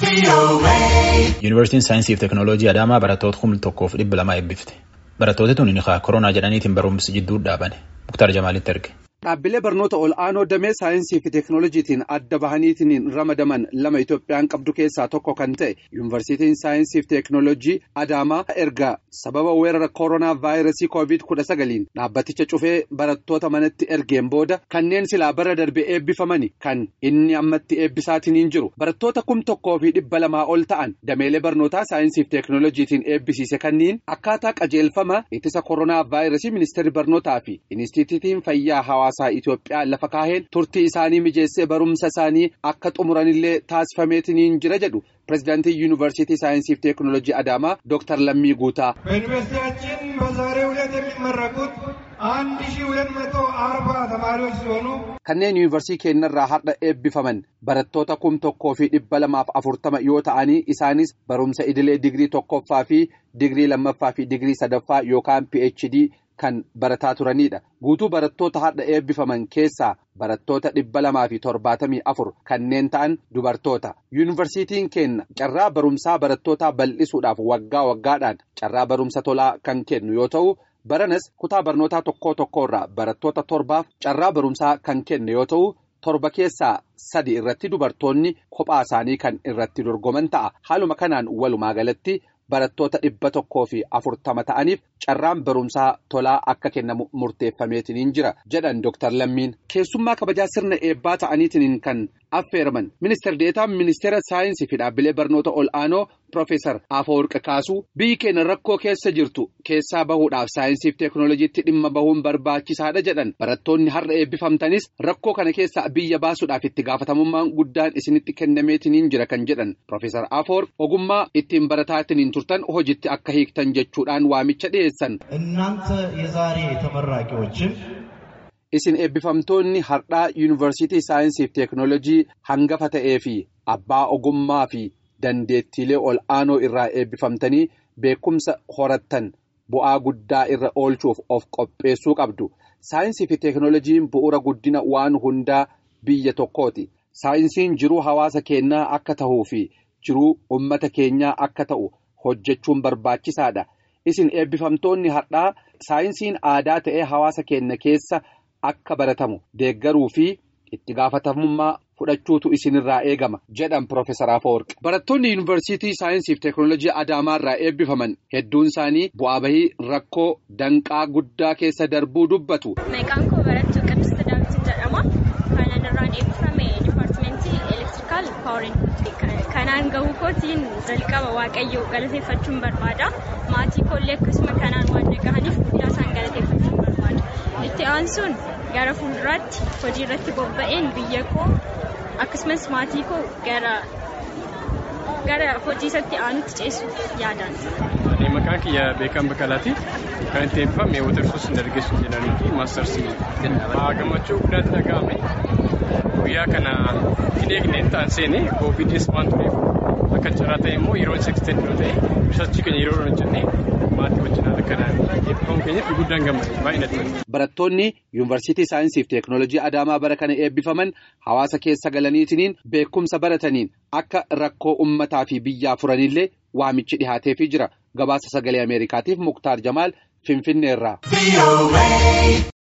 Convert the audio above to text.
Yuunivarsiitiin Saayinsii fi Teekinooloojii Adaamaa barattoota kuma tokkoof dhibba lama eebbifte. Barattooti tuni koronaa jedhaniitiin barumsi jidduu dhaabane. Muktaar Jamaalitti erge. Dhaabbilee barnoota ol'aanoo damee saayinsii fi teekinooloojiitiin adda bahaniitiin ramadaman lama Itoophiyaan qabdu keessaa tokko kan ta'e yuunivarsiitiin saayinsii fi teekinooloojii Adaamaa erga sababa weerara koronaa vaayirasii koovid kudha sagaliin dhaabbaticha cufee barattoota manatti ergeen booda kanneen silaa bara darbe eebbifamani kan inni ammatti eebbisaatiin jiru barattoota kum tokkoo fi dhibba lamaa ol ta'an dameelee barnootaa saayinsii fi teekinooloojiitiin eebbisiise kanniin akkaataa qajeelfama ittisa koronaa vaayirasii ministeerri barnootaa fi inistituutiin fayyaa hawaasaa. Itoophiyaa lafa kaaheen turtii isaanii mijeessee barumsa isaanii akka xumuranillee taasifameetiin jira jedhu pirezidaantii yuunivarsiitii saayinsii fi teekinooloojii Adaamaa Dooktar Lammii Guutaa. በዩኒቨርሲቲያችን በዛሬው ዕለት የሚመረቁት አንድ ሺህ ሁለት መቶ አርባ ተማሪዎች ሲሆኑ kanneen yuunivarsiitii keenyarraa har'a eebbifaman barattoota kum tokkoo fi dhibba lamaaf afurtama yoo ta'anii isaanis barumsa idilee digirii tokkoffaa fi digirii lammaffaa fi digirii sadaffaa yookaan phd kan barataa turanidha guutuu barattoota har'a eebbifaman keessaa barattoota dhibba lamaa fi torbaatamii afur kanneen ta'an dubartoota yuunivarsiitiin keenya carraa barumsaa barattootaa bal'isuudhaaf waggaa waggaadhaan carraa barumsa tolaa kan kennu yoo ta'u. baranas kutaa barnootaa tokkoo tokkorraa barattoota torbaaf carraa barumsaa kan kenne yoo ta'u torba keessaa sadi irratti dubartoonni kophaa isaanii kan irratti dorgoman ta'a haaluma kanaan walumaa galatti barattoota dhibba tokkoo fi afurtama ta'aniif carraan barumsaa tolaa akka kennamu murteeffameetiin jira jedhan Dr. Lammiin keessummaa kabajaa sirna eebbaa ta'aniitiin kan affeeraman ministeer deetaan ministeera saayinsii fi dhaabbilee barnoota ol'aanoo Profeesar Afawarqi Kaasuu biyyi keenya rakkoo keessa jirtu keessaa bahuudhaaf saayinsii fi teekinooloojiitti dhimma bahuun barbaachisaadha jedhan barattoonni har'a eebbifamtanis rakkoo kana keessaa biyya baasuudhaaf itti gaafatamummaan guddaan isinitti kennameetiin jira kan jedhan Profeesar Afawarqi ogummaa ittiin barataatiin turtan hojiitti akka hiiktan jechuudhaan waamicha dhiyeessan. እናንተ የዛሬ ተመራቂዎችም Isin eebbifamtoonni har'aa yuunivarsiitii saayinsii fi teekinooloojii hangafa ta'ee fi abbaa ogummaa fi dandeettiilee ol'aanoo irraa eebbifamtanii beekumsa horattan bu'aa guddaa irra oolchuuf of qopheessuu qabdu. Saayinsii fi teekinooloojiin bu'uura guddina waan hundaa biyya tokkooti. Saayinsiin jiruu hawaasa keenyaa akka ta'uu fi jiruu uummata keenyaa akka ta'u hojjechuun barbaachisaadha. Isin eebbifamtoonni har'aa saayinsiin aadaa ta'ee hawaasa keenya keessa. Akka baratamu deeggaruu fi itti gaafatamummaa fudhachuutu isinirraa eegama jedhan Profeesar Afawarqi. Barattoonni yuunivarsiitii saayinsii fi teekinooloojii Adaamaa irraa eebbifaman hedduun isaanii bu'aa bahii rakkoo danqaa guddaa keessa darbuu dubbatu. Maqaan koo barattuu Qidust Daawwitiin jedhama. Kanan irraan eebbifame dipaartimentii elektirikaal paawarii. Kanaan gahuu kootiin jalqaba waaqayyoo galateeffachuun barbaada. Maatii koollee akkasuma kanaan waan dhagahaniif guddaa isaan galateeffachuun barbaada. Itti aansuun gara fuulduraatti hojii irratti bobba'een biyya koo akkasumas maatii koo gara hojii isatti aanutti ceessuuf yaadaan. Maqaan kiyya beekan Baqqalaati. Kan itti eebbifame Watersoos Dargaggeessuu jedhanii fi Maastarsii. Gammachuu guddaatti dhaga'ame. Guyyaa kana hin eegneen ta'an seenee koovidis waan tureef akka carraa ta'e immoo yeroo isa extend yoo ta'e risaarchii keenya yeroo hojjennee maatii wajjin haala kanaan eebbifamu keenyaaf guddaan gammade baay'ee natti Barattoonni yuunivarsiitii saayinsii fi teekinooloojii Adaamaa bara kana eebbifaman hawaasa keessa galaniitiin beekumsa barataniin akka rakkoo uummataa fi biyyaa furanillee waamichi dhihaateefii jira. Gabaasa sagalee Ameerikaatiif Muktaar Jamaal Finfinneerraa.